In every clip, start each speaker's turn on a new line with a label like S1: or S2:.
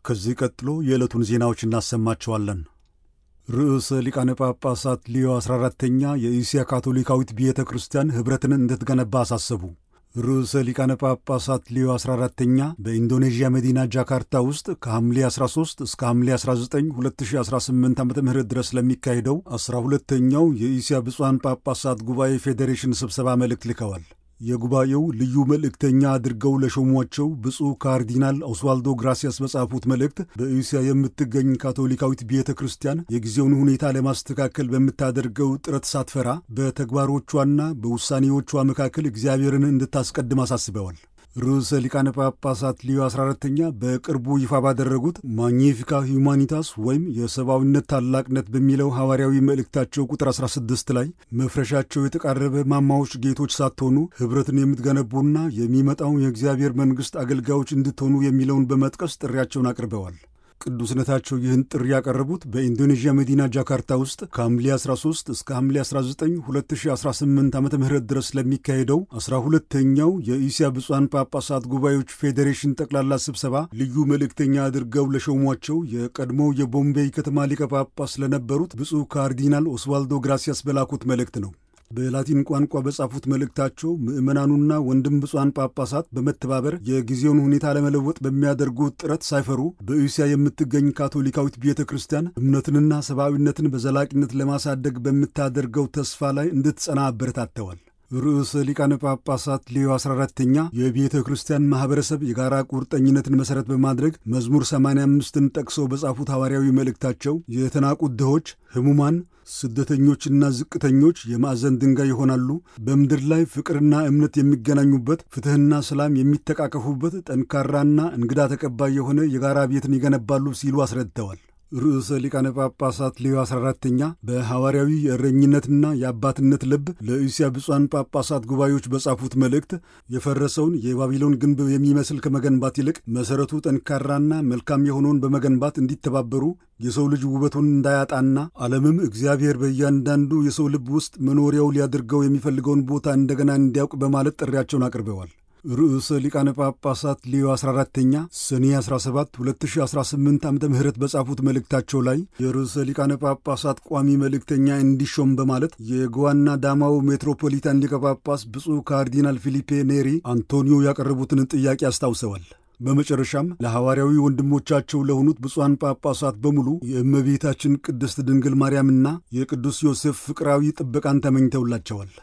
S1: ከዚህ ቀጥሎ የዕለቱን ዜናዎች እናሰማቸዋለን። ርዕሰ ሊቃነ ጳጳሳት ሊዮ 14ተኛ የእስያ ካቶሊካዊት ቤተ ክርስቲያን ኅብረትን እንድትገነባ አሳሰቡ። ርዕሰ ሊቃነ ጳጳሳት ሊዮ 14ተኛ በኢንዶኔዥያ መዲና ጃካርታ ውስጥ ከሐምሌ 13 እስከ ሐምሌ 19 2018 ዓ ም ድረስ ለሚካሄደው 12ተኛው የእስያ ብፁዓን ጳጳሳት ጉባኤ ፌዴሬሽን ስብሰባ መልእክት ልከዋል። የጉባኤው ልዩ መልእክተኛ አድርገው ለሾሟቸው ብፁዕ ካርዲናል ኦስዋልዶ ግራሲያስ በጻፉት መልእክት በእስያ የምትገኝ ካቶሊካዊት ቤተ ክርስቲያን የጊዜውን ሁኔታ ለማስተካከል በምታደርገው ጥረት ሳትፈራ በተግባሮቿና በውሳኔዎቿ መካከል እግዚአብሔርን እንድታስቀድም አሳስበዋል። ርዕሰ ሊቃነ ጳጳሳት ሊዮ 14ተኛ በቅርቡ ይፋ ባደረጉት ማግኒፊካ ሁማኒታስ ወይም የሰብአዊነት ታላቅነት በሚለው ሐዋርያዊ መልእክታቸው ቁጥር 16 ላይ መፍረሻቸው የተቃረበ ማማዎች ጌቶች ሳትሆኑ ኅብረትን የምትገነቡና የሚመጣው የእግዚአብሔር መንግሥት አገልጋዮች እንድትሆኑ የሚለውን በመጥቀስ ጥሪያቸውን አቅርበዋል። ቅዱስነታቸው ይህን ጥሪ ያቀረቡት በኢንዶኔዥያ መዲና ጃካርታ ውስጥ ከሐምሌ 13 እስከ ሐምሌ 19 2018 ዓ ም ድረስ ለሚካሄደው 12ተኛው የኢስያ ብፁዓን ጳጳሳት ጉባኤዎች ፌዴሬሽን ጠቅላላ ስብሰባ ልዩ መልእክተኛ አድርገው ለሾሟቸው የቀድሞው የቦምቤይ ከተማ ሊቀ ጳጳስ ለነበሩት ብፁዕ ካርዲናል ኦስዋልዶ ግራሲያስ በላኩት መልእክት ነው። በላቲን ቋንቋ በጻፉት መልእክታቸው ምዕመናኑና ወንድም ብፁዓን ጳጳሳት በመተባበር የጊዜውን ሁኔታ ለመለወጥ በሚያደርጉት ጥረት ሳይፈሩ በእስያ የምትገኝ ካቶሊካዊት ቤተ ክርስቲያን እምነትንና ሰብአዊነትን በዘላቂነት ለማሳደግ በምታደርገው ተስፋ ላይ እንድትጸና አበረታተዋል። ርዕሰ ሊቃነ ጳጳሳት ሌዮ 14ተኛ የቤተ ክርስቲያን ማኅበረሰብ የጋራ ቁርጠኝነትን መሠረት በማድረግ መዝሙር 85ን ጠቅሰው በጻፉት ሐዋርያዊ መልእክታቸው የተናቁት ድሆች፣ ሕሙማን ስደተኞችና ዝቅተኞች የማዕዘን ድንጋይ ይሆናሉ። በምድር ላይ ፍቅርና እምነት የሚገናኙበት፣ ፍትሕና ሰላም የሚተቃቀፉበት ጠንካራና እንግዳ ተቀባይ የሆነ የጋራ ቤትን ይገነባሉ ሲሉ አስረድተዋል። ርዕሰ ሊቃነ ጳጳሳት ሌዮ 14ተኛ በሐዋርያዊ የእረኝነትና የአባትነት ልብ ለእስያ ብፁዓን ጳጳሳት ጉባኤዎች በጻፉት መልእክት የፈረሰውን የባቢሎን ግንብ የሚመስል ከመገንባት ይልቅ መሠረቱ ጠንካራና መልካም የሆነውን በመገንባት እንዲተባበሩ የሰው ልጅ ውበቱን እንዳያጣና ዓለምም እግዚአብሔር በእያንዳንዱ የሰው ልብ ውስጥ መኖሪያው ሊያደርገው የሚፈልገውን ቦታ እንደገና እንዲያውቅ በማለት ጥሪያቸውን አቅርበዋል። ርዕሰ ሊቃነ ጳጳሳት ሊዮ 14ተኛ ሰኔ 17 2018 ዓ ም በጻፉት መልእክታቸው ላይ የርዕሰ ሊቃነ ጳጳሳት ቋሚ መልእክተኛ እንዲሾም በማለት የጎዋና ዳማው ሜትሮፖሊታን ሊቀ ጳጳስ ብፁዕ ካርዲናል ፊሊፔ ኔሪ አንቶኒዮ ያቀረቡትን ጥያቄ አስታውሰዋል። በመጨረሻም ለሐዋርያዊ ወንድሞቻቸው ለሆኑት ብፁዓን ጳጳሳት በሙሉ የእመቤታችን ቅድስት ድንግል ማርያምና የቅዱስ ዮሴፍ ፍቅራዊ ጥበቃን ተመኝተውላቸዋል።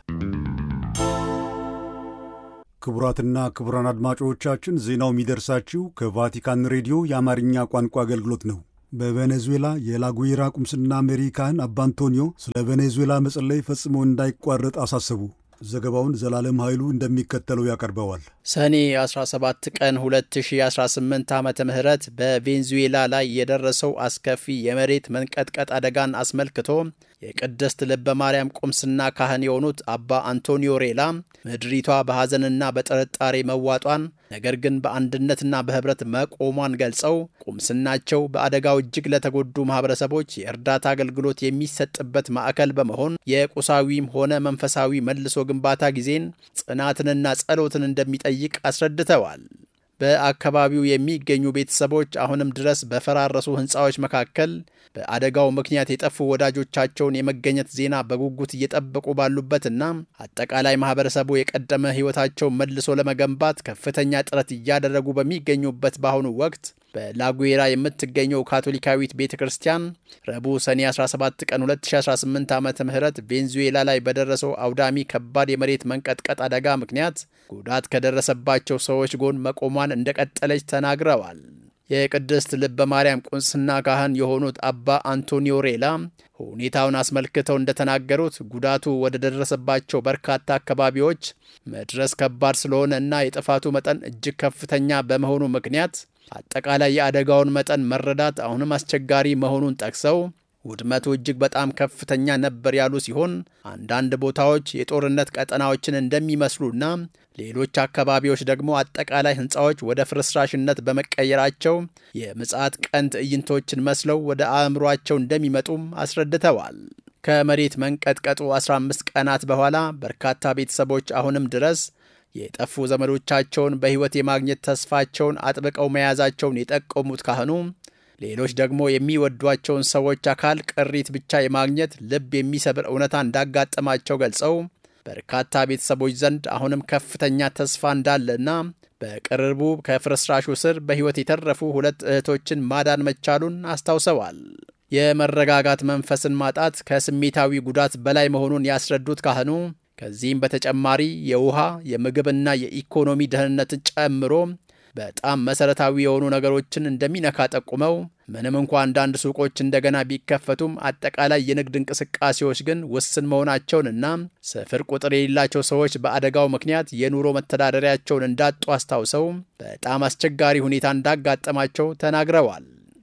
S1: ክቡራትና ክቡራን አድማጮቻችን ዜናው የሚደርሳችሁ ከቫቲካን ሬዲዮ የአማርኛ ቋንቋ አገልግሎት ነው። በቬኔዙዌላ የላጉዌራ ቁምስና መሪ ካህን አባ አንቶኒዮ ስለ ቬኔዙዌላ መጸለይ ፈጽሞ እንዳይቋረጥ አሳሰቡ። ዘገባውን ዘላለም ኃይሉ እንደሚከተለው ያቀርበዋል።
S2: ሰኔ 17 ቀን 2018 ዓ ም በቬንዙዌላ ላይ የደረሰው አስከፊ የመሬት መንቀጥቀጥ አደጋን አስመልክቶ የቅድስት ልበ ማርያም ቁምስና ካህን የሆኑት አባ አንቶኒዮ ሬላ ምድሪቷ በሐዘንና በጥርጣሬ መዋጧን ነገር ግን በአንድነትና በኅብረት መቆሟን ገልጸው ቁምስናቸው በአደጋው እጅግ ለተጎዱ ማኅበረሰቦች የእርዳታ አገልግሎት የሚሰጥበት ማዕከል በመሆን የቁሳዊም ሆነ መንፈሳዊ መልሶ ግንባታ ጊዜን ጽናትንና ጸሎትን እንደሚጠይቅ አስረድተዋል። በአካባቢው የሚገኙ ቤተሰቦች አሁንም ድረስ በፈራረሱ ሕንፃዎች መካከል በአደጋው ምክንያት የጠፉ ወዳጆቻቸውን የመገኘት ዜና በጉጉት እየጠበቁ ባሉበትና አጠቃላይ ማህበረሰቡ የቀደመ ሕይወታቸውን መልሶ ለመገንባት ከፍተኛ ጥረት እያደረጉ በሚገኙበት በአሁኑ ወቅት በላጉዌራ የምትገኘው ካቶሊካዊት ቤተ ክርስቲያን ረቡዕ ሰኔ 17 ቀን 2018 ዓ ም ቬንዙዌላ ላይ በደረሰው አውዳሚ ከባድ የመሬት መንቀጥቀጥ አደጋ ምክንያት ጉዳት ከደረሰባቸው ሰዎች ጎን መቆሟን እንደቀጠለች ተናግረዋል። የቅድስት ልበ ማርያም ቁምስና ካህን የሆኑት አባ አንቶኒዮ ሬላ ሁኔታውን አስመልክተው እንደተናገሩት ጉዳቱ ወደ ደረሰባቸው በርካታ አካባቢዎች መድረስ ከባድ ስለሆነ እና የጥፋቱ መጠን እጅግ ከፍተኛ በመሆኑ ምክንያት አጠቃላይ የአደጋውን መጠን መረዳት አሁንም አስቸጋሪ መሆኑን ጠቅሰው ውድመቱ እጅግ በጣም ከፍተኛ ነበር ያሉ ሲሆን አንዳንድ ቦታዎች የጦርነት ቀጠናዎችን እንደሚመስሉና ሌሎች አካባቢዎች ደግሞ አጠቃላይ ሕንፃዎች ወደ ፍርስራሽነት በመቀየራቸው የምጽአት ቀን ትዕይንቶችን መስለው ወደ አእምሯቸው እንደሚመጡም አስረድተዋል። ከመሬት መንቀጥቀጡ 15 ቀናት በኋላ በርካታ ቤተሰቦች አሁንም ድረስ የጠፉ ዘመዶቻቸውን በሕይወት የማግኘት ተስፋቸውን አጥብቀው መያዛቸውን የጠቆሙት ካህኑ ሌሎች ደግሞ የሚወዷቸውን ሰዎች አካል ቅሪት ብቻ የማግኘት ልብ የሚሰብር እውነታ እንዳጋጠማቸው ገልጸው በርካታ ቤተሰቦች ዘንድ አሁንም ከፍተኛ ተስፋ እንዳለና በቅርቡ ከፍርስራሹ ስር በሕይወት የተረፉ ሁለት እህቶችን ማዳን መቻሉን አስታውሰዋል። የመረጋጋት መንፈስን ማጣት ከስሜታዊ ጉዳት በላይ መሆኑን ያስረዱት ካህኑ ከዚህም በተጨማሪ የውሃ የምግብና የኢኮኖሚ ደህንነትን ጨምሮ በጣም መሰረታዊ የሆኑ ነገሮችን እንደሚነካ ጠቁመው ምንም እንኳ አንዳንድ ሱቆች እንደገና ቢከፈቱም አጠቃላይ የንግድ እንቅስቃሴዎች ግን ውስን መሆናቸውንና ስፍር ቁጥር የሌላቸው ሰዎች በአደጋው ምክንያት የኑሮ መተዳደሪያቸውን እንዳጡ አስታውሰው በጣም አስቸጋሪ ሁኔታ እንዳጋጠማቸው ተናግረዋል።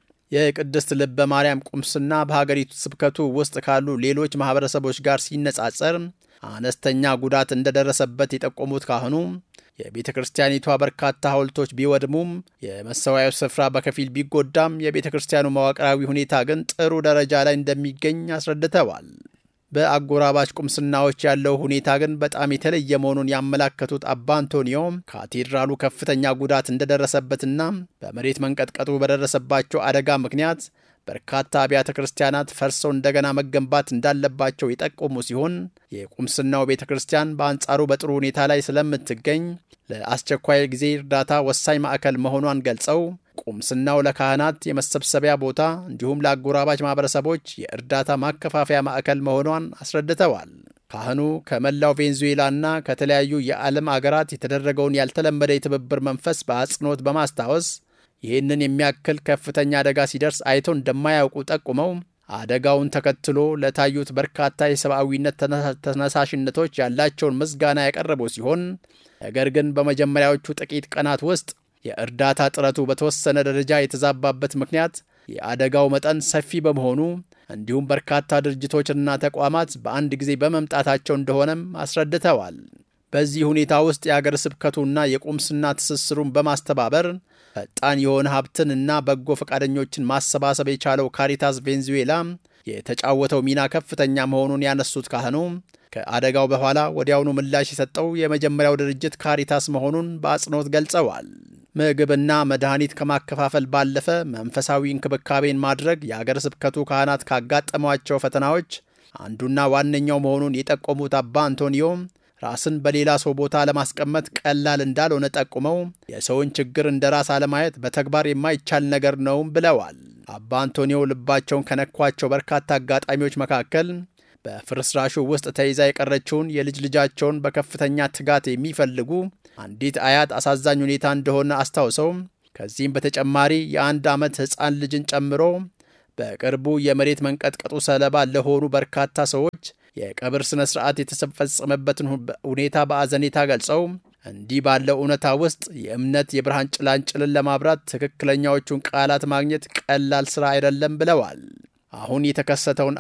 S2: የቅድስት ልበ ማርያም ቁምስና በሀገሪቱ ስብከቱ ውስጥ ካሉ ሌሎች ማኅበረሰቦች ጋር ሲነጻጸር አነስተኛ ጉዳት እንደደረሰበት የጠቆሙት ካህኑ የቤተ ክርስቲያኒቷ በርካታ ሐውልቶች ቢወድሙም የመሰዋያው ስፍራ በከፊል ቢጎዳም የቤተ ክርስቲያኑ መዋቅራዊ ሁኔታ ግን ጥሩ ደረጃ ላይ እንደሚገኝ አስረድተዋል። በአጎራባች ቁምስናዎች ያለው ሁኔታ ግን በጣም የተለየ መሆኑን ያመላከቱት አባ አንቶኒዮ ካቴድራሉ ከፍተኛ ጉዳት እንደደረሰበትና በመሬት መንቀጥቀጡ በደረሰባቸው አደጋ ምክንያት በርካታ አብያተ ክርስቲያናት ፈርሰው እንደገና መገንባት እንዳለባቸው የጠቆሙ ሲሆን የቁምስናው ቤተ ክርስቲያን በአንጻሩ በጥሩ ሁኔታ ላይ ስለምትገኝ ለአስቸኳይ ጊዜ እርዳታ ወሳኝ ማዕከል መሆኗን ገልጸው ቁምስናው ለካህናት የመሰብሰቢያ ቦታ እንዲሁም ለአጎራባች ማኅበረሰቦች የእርዳታ ማከፋፈያ ማዕከል መሆኗን አስረድተዋል። ካህኑ ከመላው ቬንዙዌላና ከተለያዩ የዓለም አገራት የተደረገውን ያልተለመደ የትብብር መንፈስ በአጽንኦት በማስታወስ ይህንን የሚያክል ከፍተኛ አደጋ ሲደርስ አይተው እንደማያውቁ ጠቁመው አደጋውን ተከትሎ ለታዩት በርካታ የሰብአዊነት ተነሳሽነቶች ያላቸውን ምስጋና ያቀረቡ ሲሆን ነገር ግን በመጀመሪያዎቹ ጥቂት ቀናት ውስጥ የእርዳታ ጥረቱ በተወሰነ ደረጃ የተዛባበት ምክንያት የአደጋው መጠን ሰፊ በመሆኑ እንዲሁም በርካታ ድርጅቶችና ተቋማት በአንድ ጊዜ በመምጣታቸው እንደሆነም አስረድተዋል። በዚህ ሁኔታ ውስጥ የአገር ስብከቱና የቁምስና ትስስሩን በማስተባበር ፈጣን የሆነ ሀብትን እና በጎ ፈቃደኞችን ማሰባሰብ የቻለው ካሪታስ ቬንዙዌላ የተጫወተው ሚና ከፍተኛ መሆኑን ያነሱት ካህኑ ከአደጋው በኋላ ወዲያውኑ ምላሽ የሰጠው የመጀመሪያው ድርጅት ካሪታስ መሆኑን በአጽንኦት ገልጸዋል። ምግብና መድኃኒት ከማከፋፈል ባለፈ መንፈሳዊ እንክብካቤን ማድረግ የአገር ስብከቱ ካህናት ካጋጠሟቸው ፈተናዎች አንዱና ዋነኛው መሆኑን የጠቆሙት አባ አንቶኒዮ ራስን በሌላ ሰው ቦታ ለማስቀመጥ ቀላል እንዳልሆነ ጠቁመው የሰውን ችግር እንደ ራስ አለማየት በተግባር የማይቻል ነገር ነውም ብለዋል። አባ አንቶኒዮ ልባቸውን ከነኳቸው በርካታ አጋጣሚዎች መካከል በፍርስራሹ ውስጥ ተይዛ የቀረችውን የልጅ ልጃቸውን በከፍተኛ ትጋት የሚፈልጉ አንዲት አያት አሳዛኝ ሁኔታ እንደሆነ አስታውሰው ከዚህም በተጨማሪ የአንድ ዓመት ሕፃን ልጅን ጨምሮ በቅርቡ የመሬት መንቀጥቀጡ ሰለባ ለሆኑ በርካታ ሰዎች የቀብር ሥነ ሥርዓት የተፈጸመበትን ሁኔታ በአዘኔታ ገልጸው እንዲህ ባለው እውነታ ውስጥ የእምነት የብርሃን ጭላንጭልን ለማብራት ትክክለኛዎቹን ቃላት ማግኘት ቀላል ሥራ አይደለም ብለዋል። አሁን የተከሰተውን